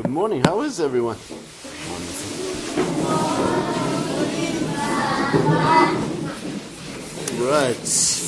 Good morning. How is everyone? Right.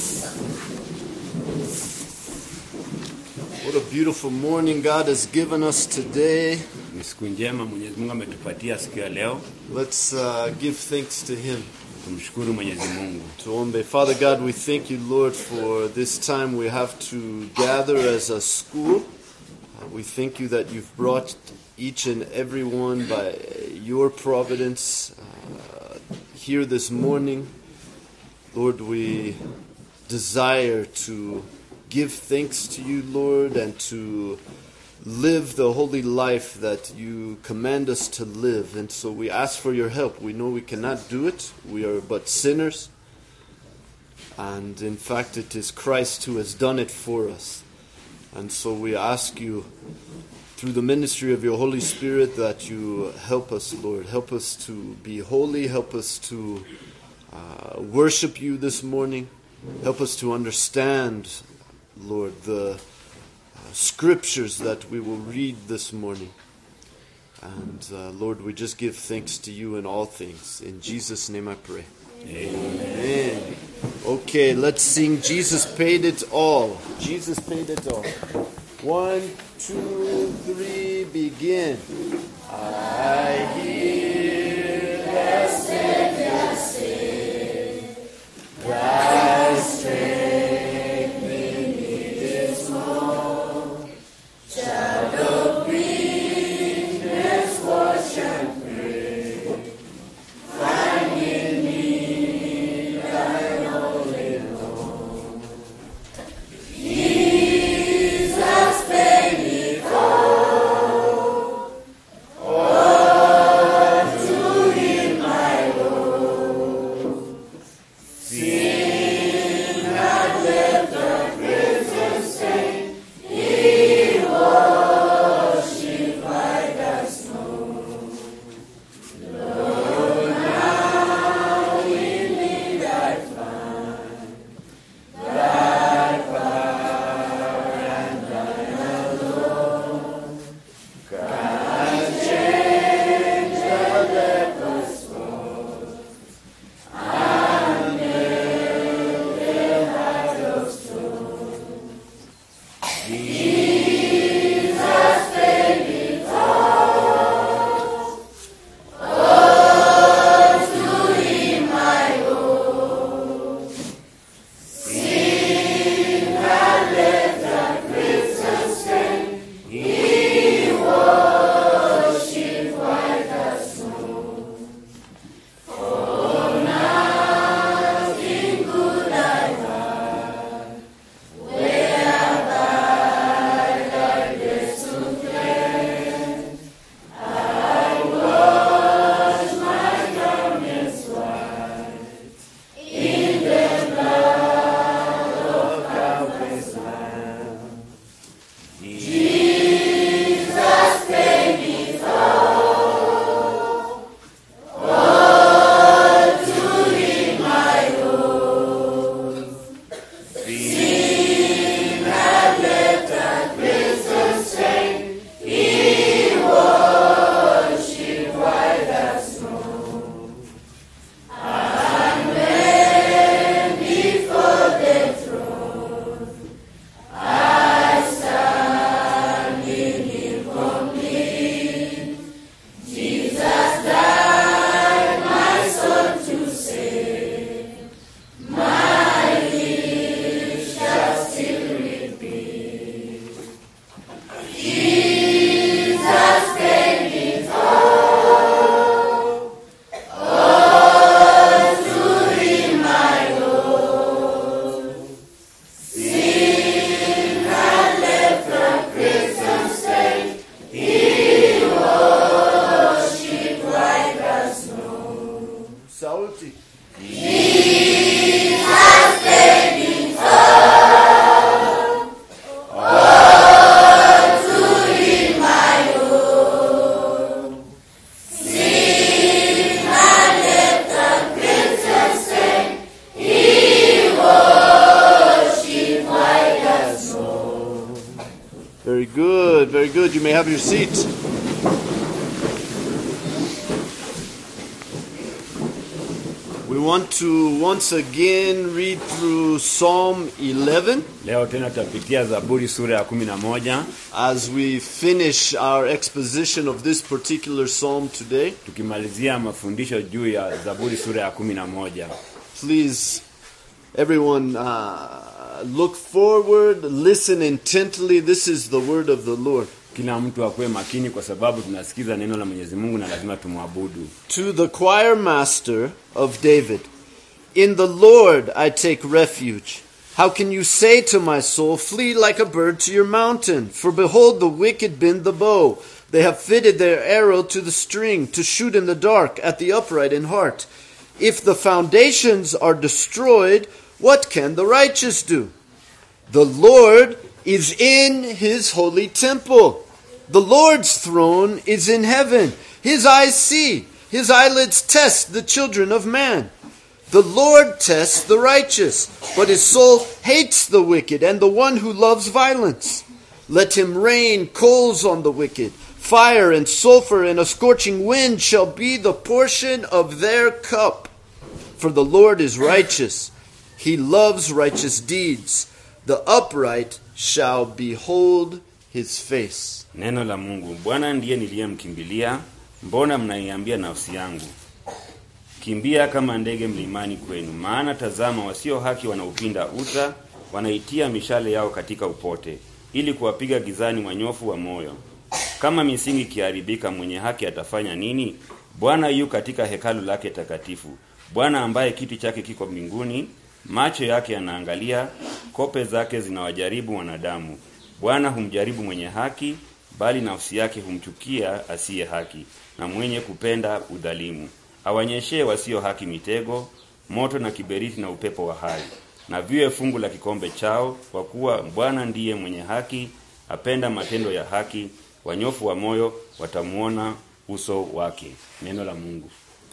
What a beautiful morning God has given us today. Ni siku njema Mwenyezi Mungu ametupatia siku ya leo. Let's uh, give thanks to Him. Tumshukuru Mwenyezi Mungu. Tuombe. Father God, we thank you, Lord, for this time we have to gather as a school. Uh, we thank you that you've brought each and every one by your providence uh, here this morning. Lord, we desire to give thanks to you, Lord, and to live the holy life that you command us to live. And so we ask for your help. We know we cannot do it, we are but sinners. And in fact, it is Christ who has done it for us. And so we ask you, through the ministry of your Holy Spirit, that you help us, Lord. Help us to be holy. Help us to uh, worship you this morning. Help us to understand, Lord, the uh, scriptures that we will read this morning. And uh, Lord, we just give thanks to you in all things. In Jesus' name I pray. Amen. Okay, let's sing Jesus Paid It All. Jesus Paid It All. One, two, three, begin. I hear the Savior say, Thy strength in me is more. Child of weakness, wash and pray. Find in me thine only Lord. Jesus paid it all. All to Him my Lord. Sin had left the prison stain. He washed it white as snow. Lord, now in me I find thy power and thine alone can change the leper's soul and melt the heart of stone. Jesus paid it all. All to Him I owe. Sin had left the crimson stain. He washed it white as snow. For nothing good I have, whereby thy grace to cleanse. I wash my garments white in the blood of Calvary's Lamb. Jesus paid it all. All to Him I owe. Sin had left a crimson stain. He washed it white as snow. And when before the throne I stand in Him complete. Jesus died my soul to save. My lips shall still repeat. Jesus paid it all. All to Him I owe. Sin had left the crimson stain. He washed it white as snow. Sauti. Jesus paid it all. All to Him I owe. Sin had left the crimson stain. He washed it white as snow. Very good, very good. You may have your seat. We want to once again read through Psalm 11 Leo tena tutapitia Zaburi sura ya kumi na moja as we finish our exposition of this particular psalm today. tukimalizia mafundisho juu ya Zaburi sura ya kumi na moja. Please, everyone, uh, look forward, listen intently. This is the word of the Lord. Kila mtu akuwe makini, kwa sababu tunasikiza neno la Mwenyezi Mungu na lazima tumwabudu. To the choir master of David In the Lord I take refuge. How can you say to my soul, Flee like a bird to your mountain? For behold, the wicked bend the bow. They have fitted their arrow to the string, to shoot in the dark at the upright in heart. If the foundations are destroyed, what can the righteous do? The Lord is in his holy temple. The Lord's throne is in heaven. His eyes see, his eyelids test the children of man. The Lord tests the righteous, but his soul hates the wicked and the one who loves violence. Let him rain coals on the wicked. Fire and sulfur and a scorching wind shall be the portion of their cup. For the Lord is righteous. He loves righteous deeds. The upright shall behold his face. Neno la Mungu. Bwana ndiye niliyemkimbilia, mbona mnaiambia nafsi yangu, kimbia kama ndege mlimani kwenu? Maana tazama, wasio haki wanaupinda uta, wanaitia mishale yao katika upote, ili kuwapiga gizani wanyofu wa moyo. Kama misingi ikiharibika, mwenye haki atafanya nini? Bwana yu katika hekalu lake takatifu, Bwana ambaye kiti chake kiko mbinguni, macho yake yanaangalia, kope zake zinawajaribu wanadamu. Bwana humjaribu mwenye haki, bali nafsi yake humchukia asiye haki na mwenye kupenda udhalimu. Awanyeshee wasio haki mitego, moto na kiberiti na upepo wa hali, na viwe fungu la kikombe chao, kwa kuwa Bwana ndiye mwenye haki, apenda matendo ya haki. Wanyofu wa moyo watamuona uso wake. Neno la Mungu.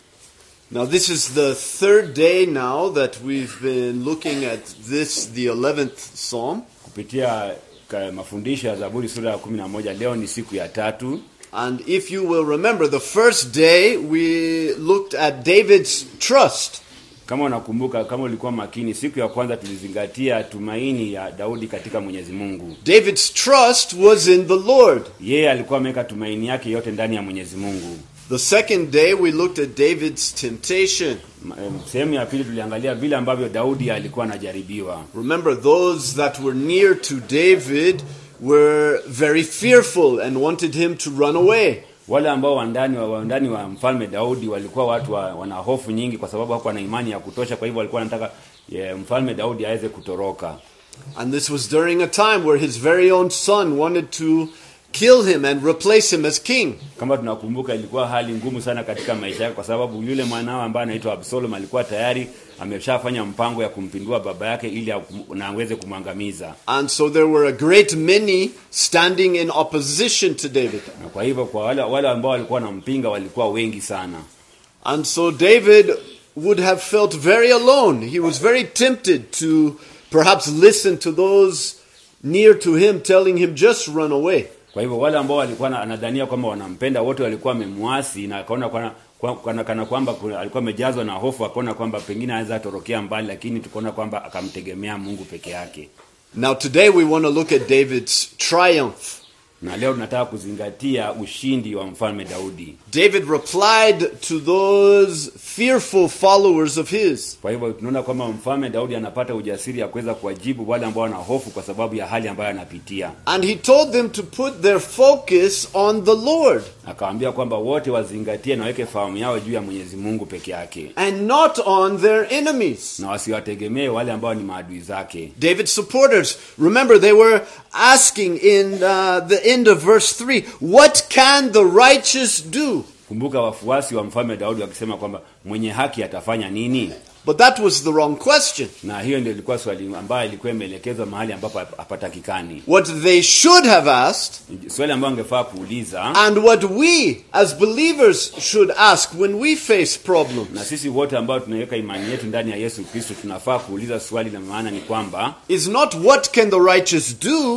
Now, this is the third day now that we've been looking at this, the 11th Psalm. Kupitia ka- mafundisho ya Zaburi sura ya kumi na moja, leo ni siku ya tatu. And if you will remember, the first day we looked at David's trust. Kama unakumbuka, kama ulikuwa makini, siku ya kwanza tulizingatia tumaini ya Daudi katika Mwenyezi Mungu. David's trust was in the Lord. Yeye alikuwa ameweka tumaini yake yote ndani ya Mwenyezi Mungu. The second day we looked at David's temptation. Ma- em, Sehemu ya pili tuliangalia vile ambavyo Daudi alikuwa anajaribiwa. Remember, those that were near to David were very fearful and wanted him to run away. Wale ambao wandani wa wandani wa mfalme Daudi walikuwa watu wa, wana hofu nyingi, kwa sababu hakuwa na imani ya kutosha. Kwa hivyo walikuwa wanataka ye, mfalme Daudi aweze kutoroka. And this was during a time where his very own son wanted to kill him and replace him as king. Kama tunakumbuka, ilikuwa hali ngumu sana katika maisha yake, kwa sababu yule mwanao ambaye anaitwa Absalom alikuwa tayari ameshafanya mpango ya kumpindua baba yake ili akum- na aweze kumwangamiza. And so there were a great many standing in opposition to David. Na kwa hivyo kwa wale, wale ambao walikuwa wanampinga walikuwa wengi sana. And so David would have felt very alone. He was very tempted to perhaps listen to those near to him telling him, just run away. Kwa hivyo wale ambao walikuwa na- anadhania kwamba wanampenda wote walikuwa wamemwasi na akaona kana, kwa- kana, kana kwamba kuna- alikuwa amejazwa na hofu, akaona kwamba pengine anaweza atorokea mbali, lakini tukaona kwamba akamtegemea Mungu peke yake. Now, today we want to look at David's triumph. Na leo tunataka kuzingatia ushindi wa mfalme Daudi. David replied to those fearful followers of his. Kwa hivyo tunaona kwamba mfalme Daudi anapata ujasiri ya kuweza kuwajibu wale ambao wana hofu kwa sababu ya hali ambayo anapitia. And he told them to put their focus on the Lord Akawaambia kwamba wote wazingatie na waweke fahamu yao juu ya Mwenyezi Mungu peke yake, and not on their enemies. na wasiwategemee wale ambao ni maadui zake. David's supporters, remember, they were asking in uh, the end of verse 3 What can the righteous do? Kumbuka wafuasi wa mfalme Daudi wakisema kwamba mwenye haki atafanya nini? But that was the wrong question. Na hiyo ndio ilikuwa swali ambayo ilikuwa imeelekezwa mahali ambapo hap- hapatakikani, What they should have asked, swali ambayo angefaa kuuliza, and what we as believers should ask when we face problems. na sisi wote ambao tunaweka imani yetu ndani ya Yesu Kristo tunafaa kuuliza swali la maana ni kwamba is not what can the righteous do,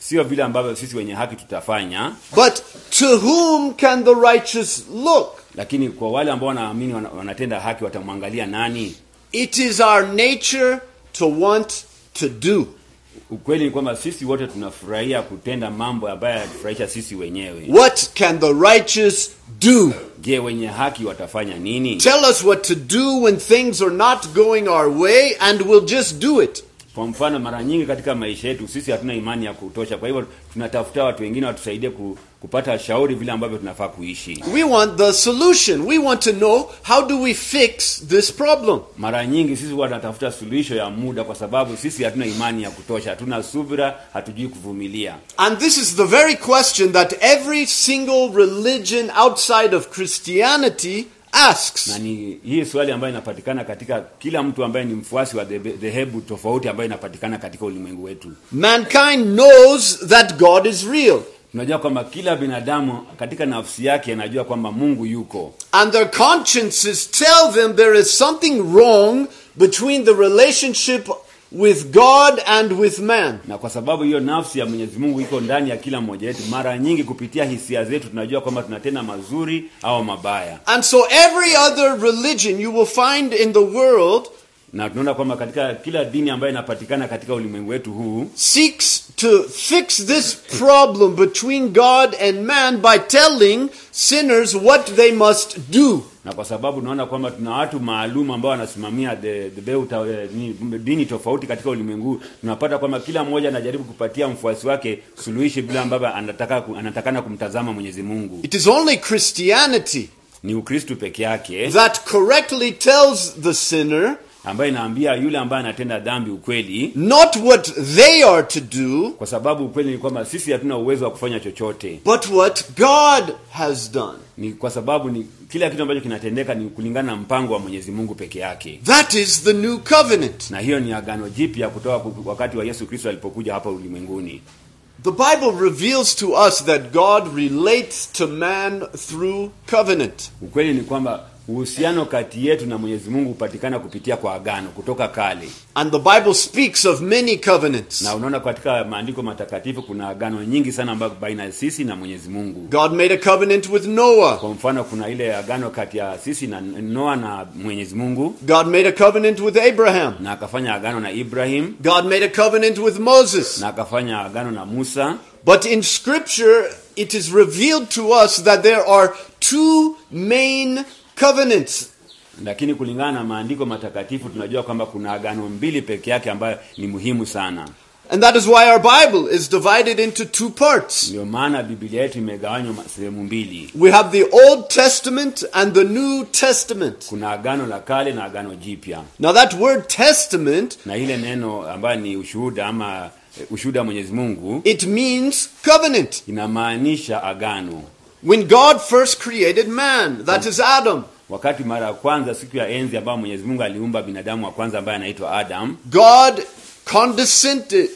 sio vile ambavyo sisi wenye haki tutafanya but to whom can the righteous look? lakini kwa wale ambao wanaamini wana- wanatenda haki watamwangalia nani It is our nature to want to do. ukweli ni kwamba sisi wote tunafurahia kutenda mambo ambayo yanatufurahisha sisi wenyewe What can the righteous do? je wenye haki watafanya nini Tell us what to do when things are not going our way, and we'll just do it. kwa mfano mara nyingi katika maisha yetu sisi hatuna imani ya kutosha kwa hivyo tunatafuta watu wengine watusaidie ku, kupata shauri vile ambavyo tunafaa kuishi We want the solution. We want to know how do we fix this problem? mara nyingi sisi huwa tunatafuta suluhisho ya muda kwa sababu sisi hatuna imani ya kutosha hatuna subira hatujui kuvumilia And this is the very question that every single religion outside of Christianity asks. na ni hii swali ambayo inapatikana katika kila mtu ambaye ni mfuasi wa dhebe- dhehebu tofauti ambayo inapatikana katika ulimwengu wetu Mankind knows that God is real, tunajua kwamba kila binadamu katika nafsi yake anajua kwamba mungu yuko and their consciences tell them there is something wrong between the relationship with God and with man. na kwa sababu hiyo nafsi ya mwenyezi mungu iko ndani ya kila mmoja wetu mara nyingi kupitia hisia zetu tunajua kwamba tunatenda mazuri au mabaya And so every other religion you will find in the world na tunaona kwamba katika kila dini ambayo inapatikana katika ulimwengu wetu huu seeks to fix this problem between God and man by telling sinners what they must do. na kwa sababu tunaona kwamba tuna watu maalum ambao wanasimamia the, the beu ta, ni- dini tofauti katika ulimwengu huu, tunapata kwamba kila mmoja anajaribu kupatia mfuasi wake suluhishi bila ambavyo anataka ku- anatakana kumtazama mwenyezi mungu It is only Christianity ni ukristu peke yake that correctly tells the sinner ambayo inaambia yule ambaye anatenda dhambi ukweli not what they are to do, kwa sababu ukweli ni kwamba sisi hatuna uwezo wa kufanya chochote but what God has done. ni kwa sababu ni kila kitu ambacho kinatendeka ni kulingana na mpango wa mwenyezi mungu peke yake That is the new covenant. na hiyo ni agano jipya kutoka ku- wakati wa yesu kristo alipokuja hapa ulimwenguni The Bible reveals to us that God relates to man through covenant. ukweli ni kwamba uhusiano kati yetu na mwenyezi mungu hupatikana kupitia kwa agano kutoka kale And the Bible speaks of many covenants. na unaona katika maandiko matakatifu kuna agano nyingi sana ambayo baina ya sisi na mwenyezi mungu God made a covenant with Noah. kwa mfano kuna ile agano kati ya sisi na noa na mwenyezi mungu God made a covenant with Abraham. na akafanya agano na ibrahim God made a covenant with Moses. na akafanya agano na musa But in Scripture, it is revealed to us that there are two main covenants. lakini kulingana na maandiko matakatifu tunajua kwamba kuna agano mbili peke yake ambayo ni muhimu sana And that is why our Bible is divided into two parts. ndio maana biblia yetu imegawanywa ma- sehemu mbili We have the Old Testament and the New Testament. kuna agano la kale na agano jipya Now, that word testament, na ile neno ambayo ni ushuhuda ama eh, ushuhuda wa mwenyezi mungu it means covenant. inamaanisha agano When God first created man, that is Adam, wakati mara ya kwanza siku ya enzi ambayo mwenyezi mungu aliumba binadamu wa kwanza ambaye anaitwa adam God condescended,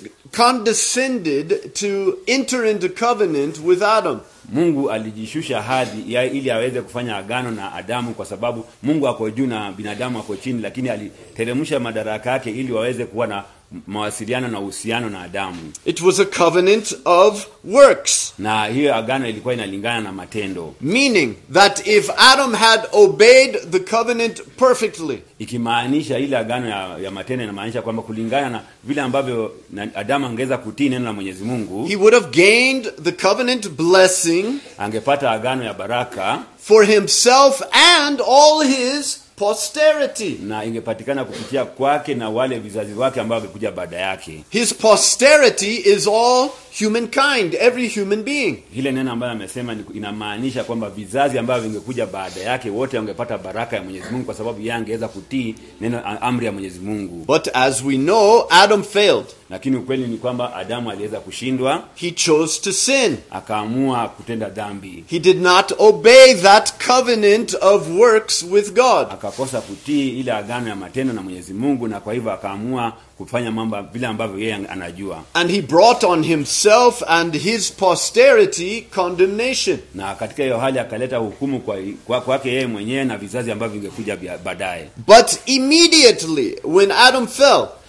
condescended to enter into covenant with Adam. mungu alijishusha hadhi ya ili aweze kufanya agano na adamu kwa sababu mungu ako juu na binadamu ako chini lakini aliteremsha madaraka yake ili waweze kuwa na mawasiliano na uhusiano na adamu It was a covenant of works, na hiyo agano ilikuwa inalingana na matendo meaning that if Adam had obeyed the covenant perfectly, ikimaanisha ile agano ya, ya matendo inamaanisha kwamba kulingana na vile ambavyo na adamu angeweza kutii neno la mwenyezi mungu he would have gained the covenant blessing angepata agano ya baraka for himself and all his posterity. na ingepatikana kupitia kwake na wale vizazi wake ambao wangekuja baada yake His posterity is all humankind, every human being. hile neno ambayo amesema ni- inamaanisha kwamba vizazi ambavyo vingekuja baada yake wote wangepata baraka ya mwenyezi mungu kwa sababu yeye angeweza kutii neno a- amri ya mwenyezi mungu But as we know, Adam failed. lakini ukweli ni kwamba adamu aliweza kushindwa He chose to sin. akaamua kutenda dhambi He did not obey that covenant of works with God. akakosa kutii ile agano ya matendo na mwenyezi mungu na kwa hivyo akaamua kufanya mambo vile ambavyo yeye anajua And he brought on himself and his posterity condemnation. na katika hiyo hali akaleta hukumu kwa kwa- kwake yeye mwenyewe na vizazi ambavyo vingekuja bia- baadaye But immediately when Adam fell,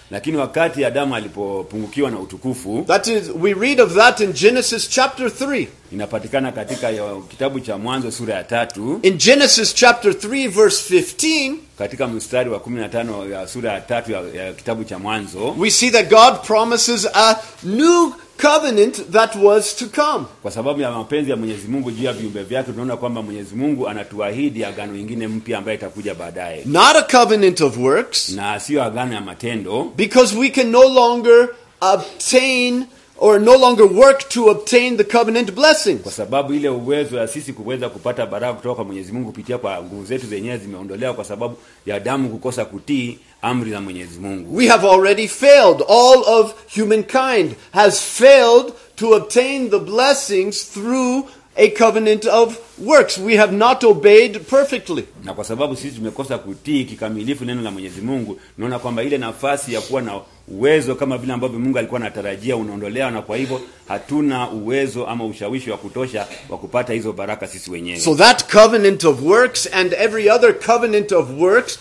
lakini wakati adamu alipopungukiwa na utukufu That is, we read of that in Genesis chapter 3. inapatikana katika ya kitabu cha mwanzo sura ya tatu In Genesis chapter 3, verse 15, katika mstari wa 15 ya sura ya tatu ya, ya kitabu cha mwanzo we see that God promises a new covenant that was to come. kwa sababu ya mapenzi ya Mwenyezi Mungu juu ya viumbe vyake tunaona kwamba Mwenyezi Mungu anatuahidi agano ingine mpya ambayo itakuja baadaye Not a covenant of works, na siyo agano ya matendo because we can no longer obtain or no longer work to obtain the covenant blessings. kwa sababu ile uwezo ya sisi kuweza kupata baraka kutoka kwa Mwenyezi Mungu kupitia kwa nguvu zetu zenyewe zimeondolewa kwa sababu ya damu kukosa kutii amri za Mwenyezi Mungu. We have already failed. All of humankind has failed to obtain the blessings through a covenant of works. We have not obeyed perfectly. Na kwa sababu sisi tumekosa kutii kikamilifu neno la Mwenyezi Mungu, naona kwamba ile nafasi ya kuwa na uwezo kama vile ambavyo Mungu alikuwa anatarajia unaondolewa, na kwa hivyo hatuna uwezo ama ushawishi wa kutosha wa kupata hizo baraka sisi wenyewe. So that covenant of works and every other covenant of works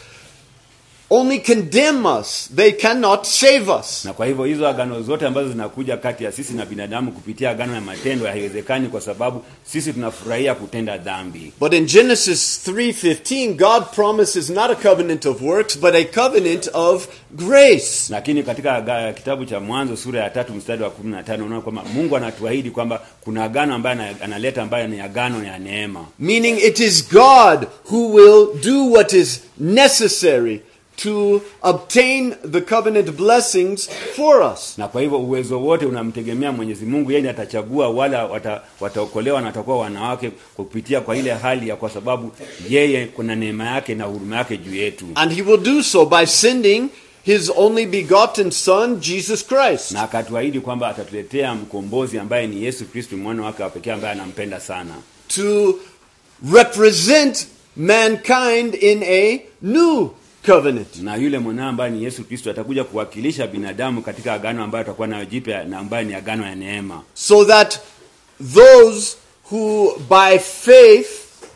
only condemn us. They cannot save us. na kwa hivyo hizo agano zote ambazo zinakuja kati ya sisi na binadamu kupitia agano ya matendo haiwezekani, kwa sababu sisi tunafurahia kutenda dhambi. But in Genesis 3:15 God promises not a covenant of works but a covenant of grace. Lakini katika aga- kitabu cha Mwanzo sura ya tatu mstari wa 15 unaona kwamba Mungu anatuahidi kwamba kuna agano ambayo ana- analeta ambayo ni agano ya neema, Meaning it is God who will do what is necessary to obtain the covenant blessings for us. na kwa hivyo uwezo wote unamtegemea Mwenyezi Mungu. Yeye ndiye atachagua wala wata, wataokolewa na watakuwa wanawake kupitia kwa ile hali ya, kwa sababu yeye kuna neema yake na huruma yake juu yetu. And he will do so by sending his only begotten son Jesus Christ. na akatuahidi kwamba atatuletea mkombozi ambaye ni Yesu Kristo mwana wake wa pekee ambaye anampenda sana, to represent mankind in a new covenant. na yule mwanao ambaye ni Yesu Kristo atakuja kuwakilisha binadamu katika agano ambayo atakuwa nayo jipya na ambayo ni agano ya neema, So that those who by faith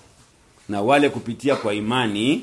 na wale kupitia kwa imani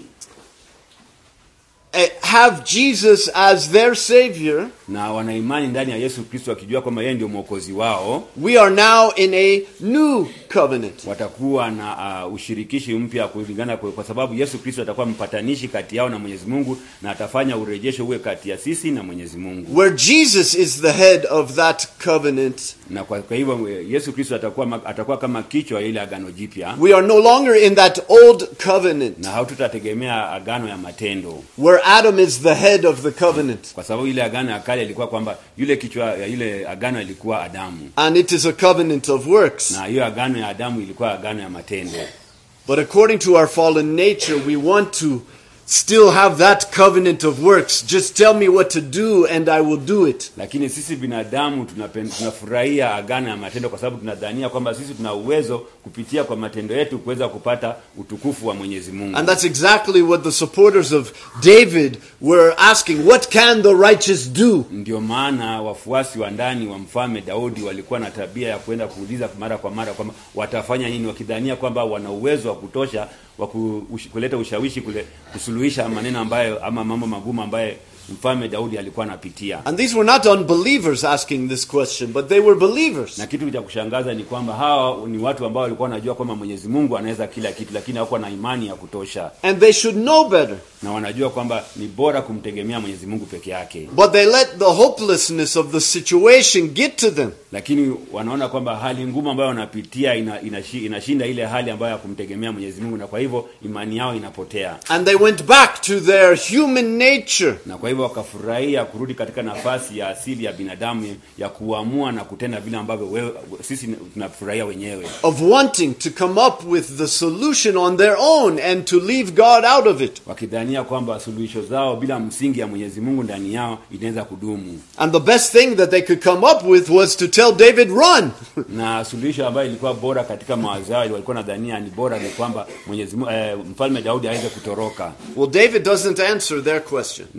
eh, have Jesus as their Savior, na wana imani ndani ya Yesu Kristo wakijua kwamba yeye ndio mwokozi wao, we are now in a new covenant. watakuwa na uh, ushirikishi mpya kulingana kwa, kwa sababu Yesu Kristo atakuwa mpatanishi kati yao na Mwenyezi Mungu na atafanya urejesho uwe kati ya sisi na Mwenyezi Mungu. Where Jesus is the head of that covenant, na kwa, kwa hivyo Yesu Kristo atakuwa ma- atakuwa kama kichwa ya ile agano jipya, we are no longer in that old covenant na hatutategemea agano ya matendo, where Adam is the head of the covenant. kwa sababu ile agano ya kale ilikuwa kwamba yule kichwa ya ile agano ilikuwa Adamu, And it is a covenant of works. na hiyo agano ya Adamu ilikuwa agano ya matendo. But according to our fallen nature, we want to still have that covenant of works. Just tell me what to do and I will do it. Lakini sisi binadamu tunapen, tunafurahia agano ya matendo kwa sababu tunadhania kwamba sisi tuna uwezo kupitia kwa matendo yetu kuweza kupata utukufu wa Mwenyezi Mungu. And that's exactly what the supporters of David were asking. What can the righteous do? Ndio maana wafuasi wa ndani wa mfalme Daudi walikuwa na tabia ya kwenda kuuliza mara kwa mara kwamba watafanya nini, wakidhania kwamba wana uwezo wa kutosha wa ku- ush- kuleta ushawishi kule, kusuluhisha maneno ambayo ama mambo magumu ambayo mfalme Daudi alikuwa anapitia. And these were not unbelievers asking this question, but they were believers. Na kitu cha kushangaza ni kwamba hawa ni watu ambao walikuwa wanajua kwamba Mwenyezi Mungu anaweza kila kitu, lakini hawakuwa na imani ya kutosha, And they should know better. na wanajua kwamba ni bora kumtegemea Mwenyezi Mungu peke yake, But they let the hopelessness of the situation get to them. lakini wanaona kwamba hali ngumu ambayo wanapitia ina, inashi, inashinda ile hali ambayo ya kumtegemea Mwenyezi Mungu, na kwa hivyo imani yao inapotea, And they went back to their human nature. na kwa hivyo wakafurahia kurudi katika nafasi ya asili ya binadamu ya kuamua na kutenda vile ambavyo wewe, sisi tunafurahia wenyewe of wanting to come up with the solution on their own and to leave God out of it. wakidhania kwamba suluhisho zao bila msingi ya Mwenyezi Mungu ndani yao inaweza kudumu, And the best thing that they could come up with was to tell David, run. na suluhisho ambayo ilikuwa bora katika mawazo yao walikuwa nadhania ni bora ni kwamba Mwenyezi Mungu, eh, mfalme Daudi aweze kutoroka, well, David doesn't answer their question. na tunaona kwamba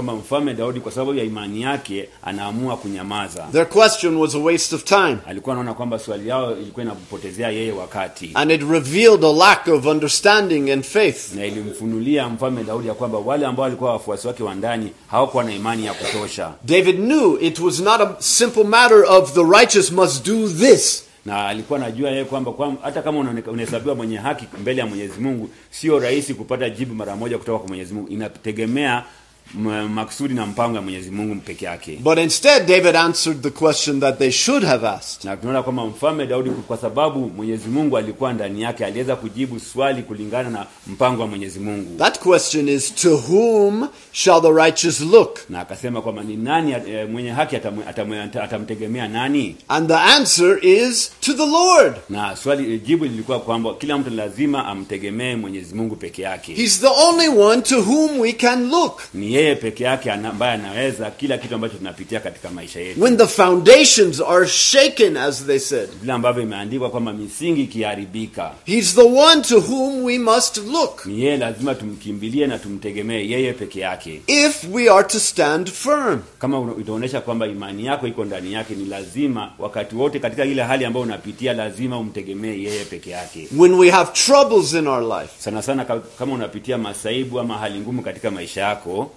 kwamba mfalme Daudi kwa sababu ya imani yake anaamua kunyamaza. Their question was a waste of time, Alikuwa anaona kwamba swali yao ilikuwa inampotezea yeye wakati, and it revealed a lack of understanding and faith. na ilimfunulia mfalme Daudi ya kwamba wale ambao walikuwa wafuasi wake wa ndani hawakuwa na imani ya kutosha, David knew it was not a simple matter of the righteous must do this. na alikuwa anajua yeye kwamba kwa, hata kama unaoneka- unahesabiwa mwenye haki mbele ya Mwenyezi Mungu, sio rahisi kupata jibu mara moja kutoka kwa Mwenyezi Mungu. Inategemea m- makusudi na mpango ya Mwenyezi Mungu peke yake. But instead, David answered the question that they should have asked. na tunaona kwamba mfalme Daudi kwa sababu Mwenyezi Mungu alikuwa ndani yake, aliweza kujibu swali kulingana na mpango wa Mwenyezi Mungu, That question is To whom shall the righteous look? na akasema kwamba ni nani eh, mwenye haki atamwe- atamwe- atamtegemea nani? And the answer is To the Lord. Na swali jibu lilikuwa kwamba kila mtu lazima amtegemee Mwenyezi Mungu peke yake. He's the only one to whom we can look. Ni yeye peke yake ana- ambaye anaweza kila kitu ambacho tunapitia katika maisha yetu, When the foundations are shaken, as they said, vile ambavyo imeandikwa kwamba misingi ikiharibika, He's the one to whom we must look ni yeye lazima tumkimbilie na tumtegemee yeye peke yake. if we are to stand firm. kama una- itaonyesha kwamba imani yako iko ndani yake, ni lazima wakati wote katika ile hali ambayo unapitia, lazima umtegemee yeye peke yake. When we have troubles in our life, Sana sana ka- kama unapitia masaibu ama hali ngumu katika maisha yako.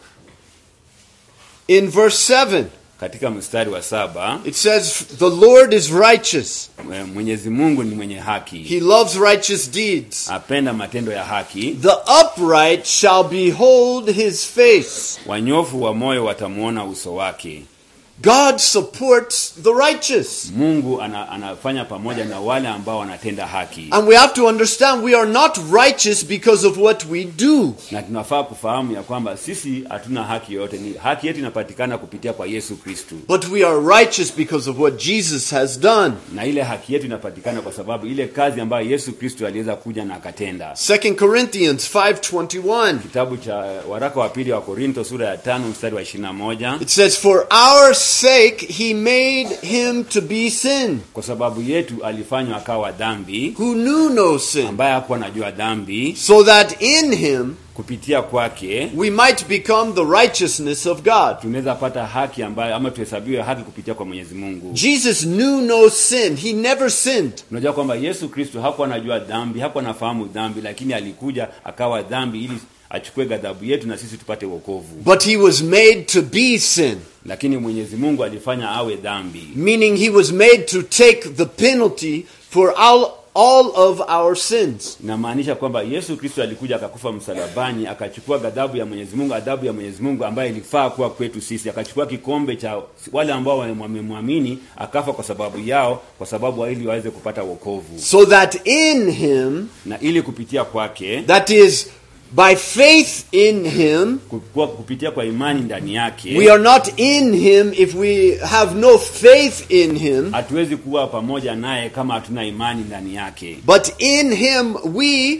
in verse 7, Katika mstari wa saba it says, The Lord is righteous. eh, Mwenyezi Mungu ni mwenye haki, He loves righteous deeds. apenda matendo ya haki. The upright shall behold his face. Wanyofu wa moyo watamwona uso wake. God supports the righteous. Mungu ana, anafanya pamoja na wale ambao wanatenda haki, And we have to understand we are not righteous because of what we do. na tunafaa kufahamu ya kwamba sisi hatuna haki yoyote. Ni haki yetu inapatikana kupitia kwa Yesu Kristu. But we are righteous because of what Jesus has done. na ile haki yetu inapatikana kwa sababu ile kazi ambayo Yesu Kristo aliweza kuja na akatenda. 2 Corinthians 5:21 Kitabu cha waraka wa pili wa Korinto sura ya tano mstari wa 21, It says for our sake he made him to be sin kwa sababu yetu alifanywa akawa dhambi, who knew no sin ambaye hakuwa anajua dhambi, so that in him kupitia kwake we might become the righteousness of God. tunaweza pata haki ambayo ama tuhesabiwe haki kupitia kwa Mwenyezi Mungu. Jesus knew no sin. He never sinned. Unajua kwamba Yesu Kristo hakuwa anajua dhambi, hakuwa anafahamu dhambi, lakini alikuja akawa dhambi ili achukue ghadhabu yetu na sisi tupate wokovu. But he was made to be sin, Lakini Mwenyezi Mungu alifanya awe dhambi, meaning he was made to take the penalty for all, all of our sins. inamaanisha kwamba Yesu Kristo alikuja akakufa msalabani, akachukua ghadhabu ya Mwenyezi Mungu, adhabu ya Mwenyezi Mungu ambayo ilifaa kuwa kwetu sisi, akachukua kikombe cha wale ambao wamemwamini, akafa kwa sababu yao, kwa sababu ili waweze kupata wokovu, So that in him, na ili kupitia kwake, that is, by faith in him, kukua, kupitia kwa imani ndani yake, we are not in him if we have no faith in him, hatuwezi kuwa pamoja naye kama hatuna imani ndani yake, but in him we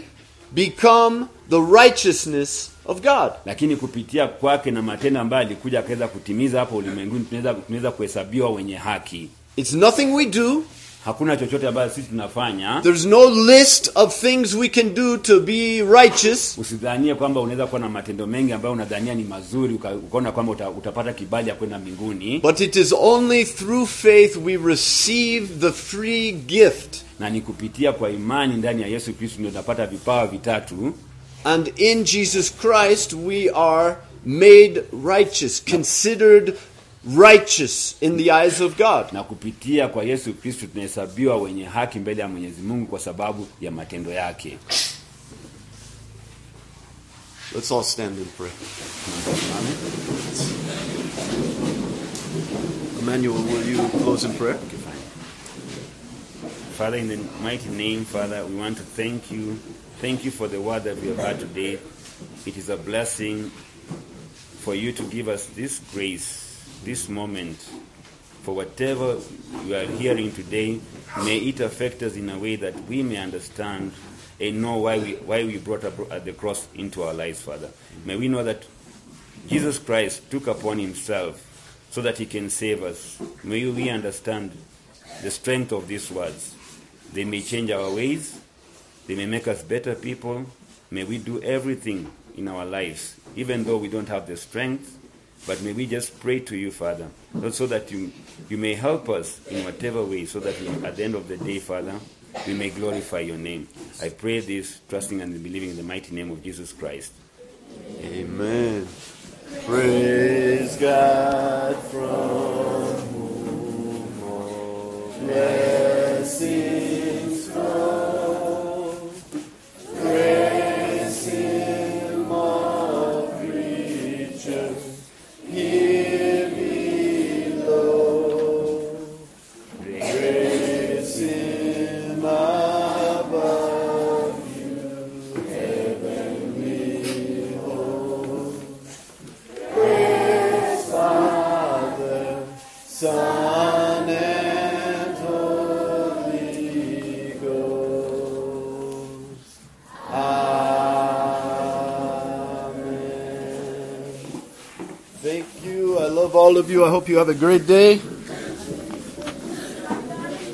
become the righteousness of God. lakini kupitia kwake na matendo ambayo alikuja akaweza kutimiza hapo ulimwenguni, tunaweza tunaweza kuhesabiwa wenye haki. It's nothing we do. Hakuna chochote ambayo sisi tunafanya. There's no list of things we can do to be righteous. Usidhanie kwamba unaweza kuwa na matendo mengi ambayo unadhania ni mazuri uka- ukaona kwamba uta, utapata kibali ya kwenda mbinguni, But it is only through faith we receive the free gift. na ni kupitia kwa imani ndani ya Yesu Kristo ndio utapata vipawa vitatu, And in Jesus Christ we are made righteous, considered righteous in the eyes of God. na kupitia kwa Yesu Kristo tunahesabiwa wenye haki mbele ya Mwenyezi Mungu kwa sababu ya matendo yake. Let's all stand and pray. Emmanuel, will you close in prayer? Father, in the mighty name, Father, we want to thank you. Thank you for the word that we have had today. It is a blessing for you to give us this grace, this moment, for whatever we are hearing today. May it affect us in a way that we may understand and know why we why we brought up at the cross into our lives, Father. May we know that Jesus Christ took upon himself so that he can save us. May we understand the strength of these words. They may change our ways, they may make us better people. May we do everything in our lives, even though we don't have the strength, But may we just pray to you, Father, so that you, you may help us in whatever way, so that we, at the end of the day, Father, we may glorify your name. I pray this, trusting and believing in the mighty name of Jesus Christ. Amen. Praise God from whom all blessings flow. Praise Him, all creatures here below. Praise Him above you, heavenly hosts. Praise Father, Son, and Holy Ghost. Amen. Thank you. I love all of you. I hope you have a great day.